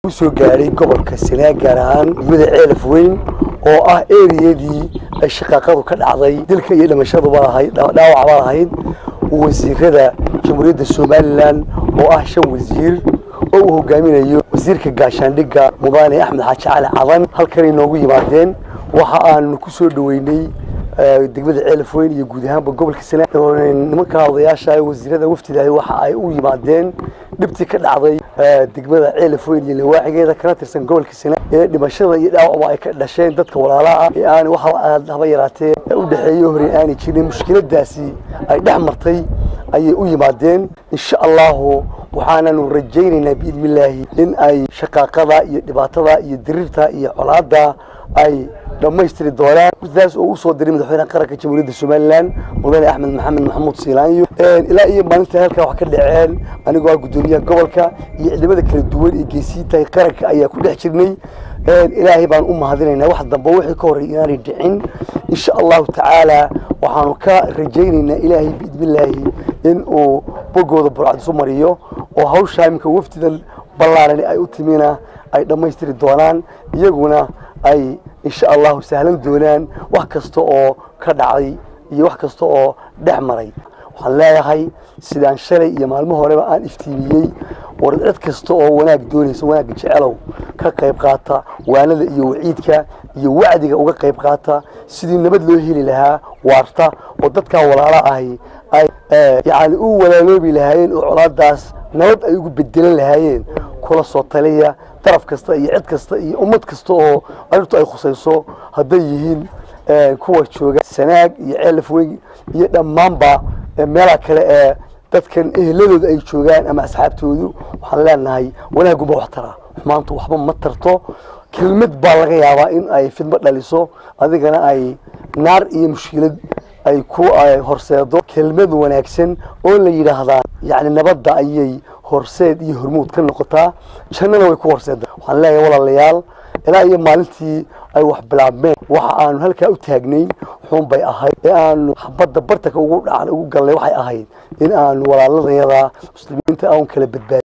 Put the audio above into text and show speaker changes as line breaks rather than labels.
soo gaadhay gobolka Sanaag gaar ahaan degmada Ceelaf Weyn oo ah eriyadii ay shaqaaqadu ka dhacday dilka iyo dhimashaduba lahayd dhaawacba lahayd wasiirada jamhuuriyadda Somaliland oo ah shan wasiir oo uu hogaaminayo wasiirka gaashaandhigga mudane Axmed Xaaji Cali Cadan halkan inoogu yimaadeen waxa aan ku soo dhaweynay degmada Ceelaf Weyn iyo guud ahaanba gobolka Sanaag nimanka odayaasha wasiirada wafdiga waxa ay u yimaadeen dhibtii ka dhacday degmada Ceelaf Weyn iyo lawaaxigeeda kana tirsan gobolka Sanaag ee dhimashada iyo dhaawacba ay ka dhasheen dadka walaalaha ee aan waxa aad haba yaraatee u dhaxeeyo hore aanay jirin mushkiladaasi ay dhex martay ayay u yimaadeen insha allahu waxaananu rajaynaynaa biidnillaahi in ay shaqaaqada iyo dhibaatada iyo dirirta iyo colaada ay dhammaystiri doonaan sidaas oo usoo diray madaxweynaha qaranka jamhuuriyadda somaliland mudane axmed maxamed maxamuud siilaanyo ilaa iyo maalinta halkaa wax ka dhaceen anigoo ah guddoomiyaha gobolka iyo ciidamada kala duwan ee geesiintahay qaranka ayaa ku dhex jirnay ilaahay baan u mahadinaynaa wax dambe wixii ka horreey inaanay dhicin insha allahu tacaala waxaanu ka rajaynaynaa ilaahay biidnillaahi in uu bogooda burcad isu mariyo oo hawshaa iminka wafdidan ballaarani ay u timina ay dhammaystiri doonaan iyaguna ay insha allahu sahlan doonaan wax kasta oo ka dhacday iyo wax kasta oo dhex maray waxaan leeyahay sidaan shalay iyo maalmo horeba aan iftiimiyey war cid kasta oo wanaag doonaysa wanaagga jecelow ka qayb qaata waanada iyo waciidka iyo wacdiga uga qayb qaata sidii nabad loo heli lahaa waarta oo dadkaa walaala ahi ay yacni u walaaloobi lahaayeen oo colaadaas nabad ay ugu bedelan lahaayeen kula soo taliya daraf kasta iyo cid kasta iyo ummad kasta oo arrintu ay khusayso hadday yihiin kuwa jooga sanaag iyo ceelaf weyn iyo dhammaanba meelaha kale ee dadkan eheladooda ay joogaan ama asxaabtoodu waxaan leenahay wanaaguma wax tara xumaantu waxba ma tarto kelmad baa laga yaabaa in ay fidmo dhaliso adigana ay naar iyo mushkilad ay ku horseedo kelmad wanaagsan oo la yidhaahdaa yacni nabadda ayay horseed iyo hormuud ka noqotaa jannada way ku horseeda waxaan leeyahay walaalayaal ilaa iyo maalintii ay wax bilaabmeen waxa aanu halkaa u taagnayn xun bay ahayd ee aanu xabadda bartanka ugu dhacan ugu gallay waxay ahayd in aanu walaaladayada muslimiinta aan kala badbaadin